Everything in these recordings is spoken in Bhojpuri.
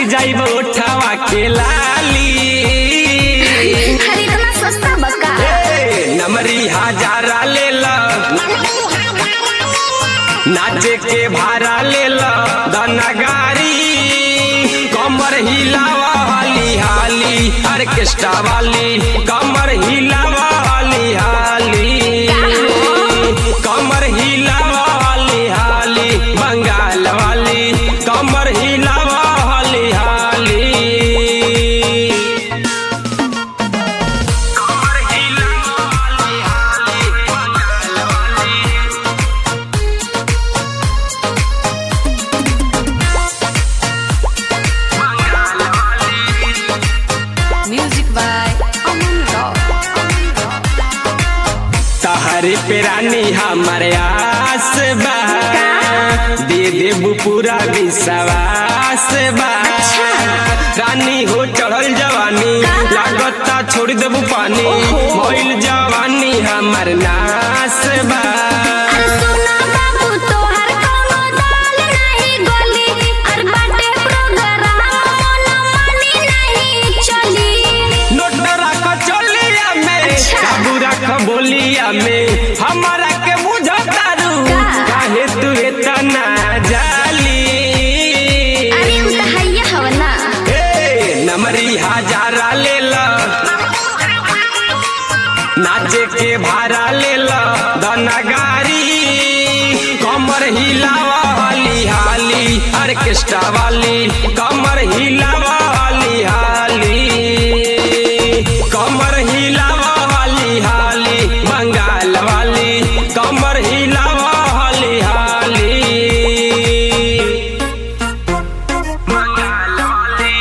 जाइब उठावा के लाली अरे इतना सस्ता बका ए, नमरी हजारा ले ला नाचे के भाड़ा ले ला दाना गाड़ी कमर हिलावा हाली हाली ऑर्केस्ट्रा वाली कमर हिलावा हाली हाली कमर हिलावा हाली हाली बंगाल वाली कमर हिलावा हाली हाली कमर हिलावा हाली हाली बंगाल वाली बंगाल वाली म्यूजिक बाय अमन रॉक तहरे पे रानी हमारे आस बा दे देबू पूरा विश्वास बा रानी हो चढ़ल जवानी लागता छोड़ देबू पानी मोइल जवानी हमर नास बा अरे सुना बाबू तोहर कोनो दाल नहीं गोली और बाटे प्रोग्राम मन मानी नहीं चली नोट रख चलिया में काबू रख बोलिया में हमारा के बुझतारू काहे तू इतना जाली अरे उ त हैया हवना ए, नमरी हजारा ले ला नाचे के भाड़ा ले ला दाना गाड़ी कमर हिलावा हाली हाली ऑर्केस्ट्रा वाली कमर हिलावा हाली हाली कमर हिलावा हाली हाली बंगाल वाली कमर हिलावा हाली हाली बंगाल वाली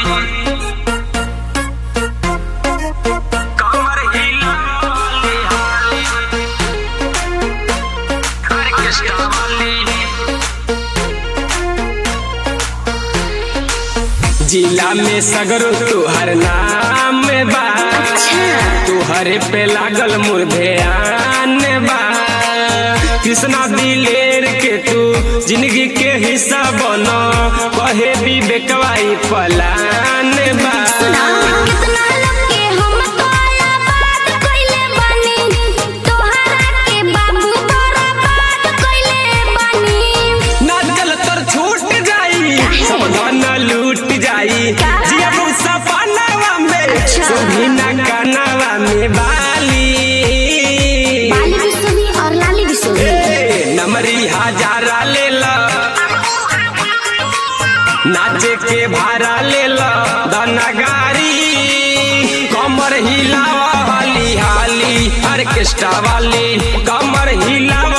कमर हिलावा हाली हाली ऑर्केस्ट्रा वाली जिला में सगरो तुहर नाम बा तुहरे पे लागल मुर्धेयान बा कृष्णा दिलेर के तू जिंदगी के हिस्सा बनो कहे भी बेकवाई पलान बा कितना लोग के हम तोला बात कइले बानी तोहरा के बाबू तोरा बात कइले बानी नाचल तर छूट जाई सब धन लूट जाई जिया मुसा पानावा में सुभी ना कानावा में बाली बाली बिसुनी और लाली बिसुनी ए, नमरी हजारा ले ला नाचे के भाड़ा ले ला दाना गाड़ी कमर हिलावा हाली हाली ऑर्केस्ट्रा वाली कमर हिलावा